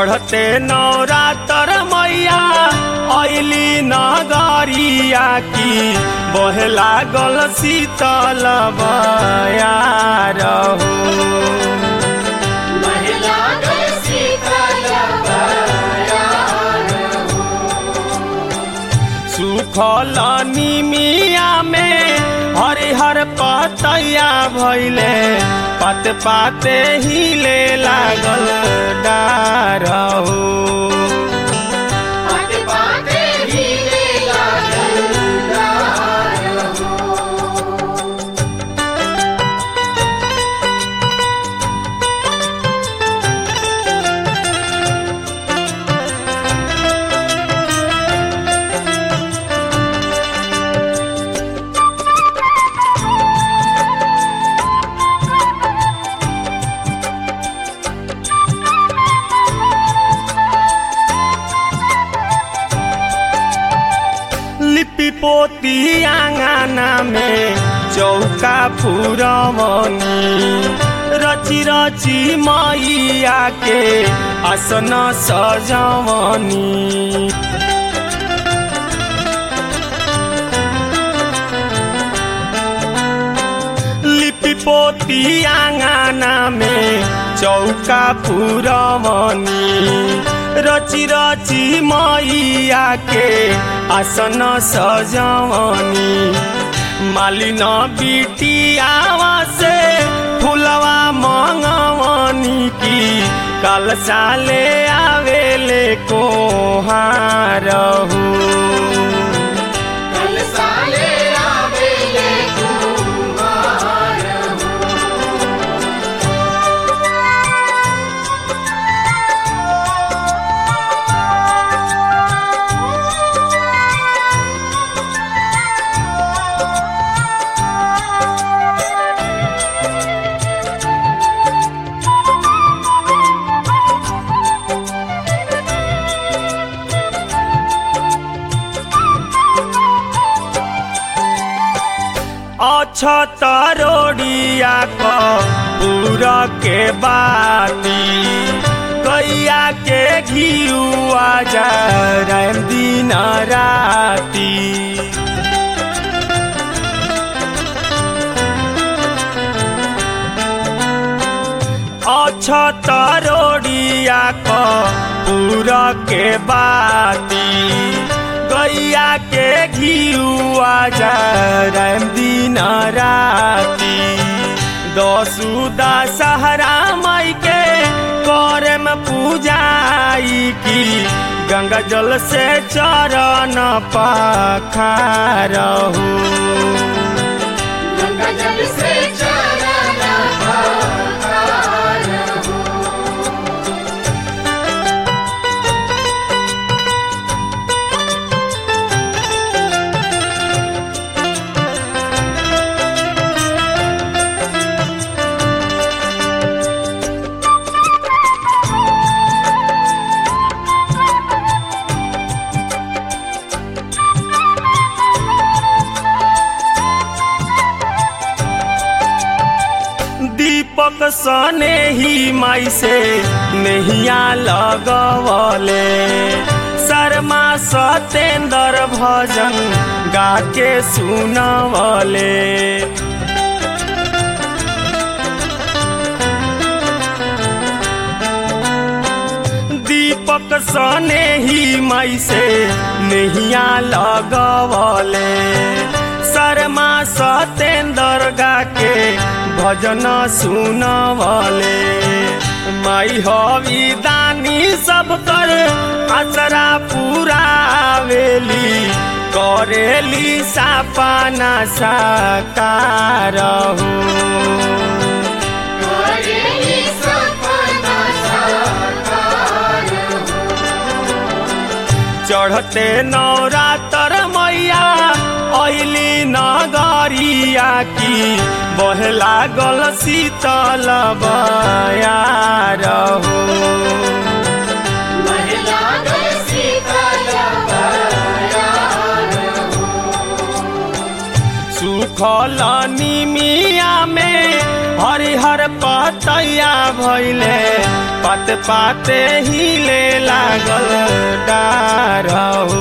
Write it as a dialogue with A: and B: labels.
A: चढ़ते नवरातर मैया ऐली नगरिया की बहे लागल शीतल बयार हो
B: महिला गए शीतल बयार
A: सुखल निमिया में हरिहर पतैया भैले पत पाते हिले लागल डार हो
B: पट पाते हीरे लागल डार हो
A: लिपि पोती आंगना में चौका फुरमनी रची रची मैया के आसन सजवनी लिपि पोती आंगना में चौका फुरमनी रची रची मैया के आसन सजवनी मालिन बिटियावा से फुलवा मंगवनी की कल साले आवेले को हारहू
B: कल साले आवेले कुमार
A: अछतरोड़िया क पूरा के बाती कैया के घियुआ जा दिन राती अछतरोड़िया क पूरा के बाती गैया के घियुआ जा दिन राती दसू दशहरा मई के करे में पूजाई की गंगा जल से चरण पखारहू
B: गंगा जल से चरण पखार हो
A: दीपक सने ही माई से नहिया लगवले शर्मा सतेंद्र भजन गा के सुनवले दीपक सने ही माई से नहिया लगवले शर्मा सतेंद्र गा के भजन सुनवले माई हवी दानी सब कर आसरा पुरावेली करेली सापाना साकार हो
B: करेली सपना साकार
A: चढ़ते नवरातर मैया ऐली नगरिया की बहे लागल शीतल बयार हो
B: महिला गए शीतल बयार
A: सुखल निमिया में हरिहर पत पतैया भैले पाते पाते हिले लागल डारहु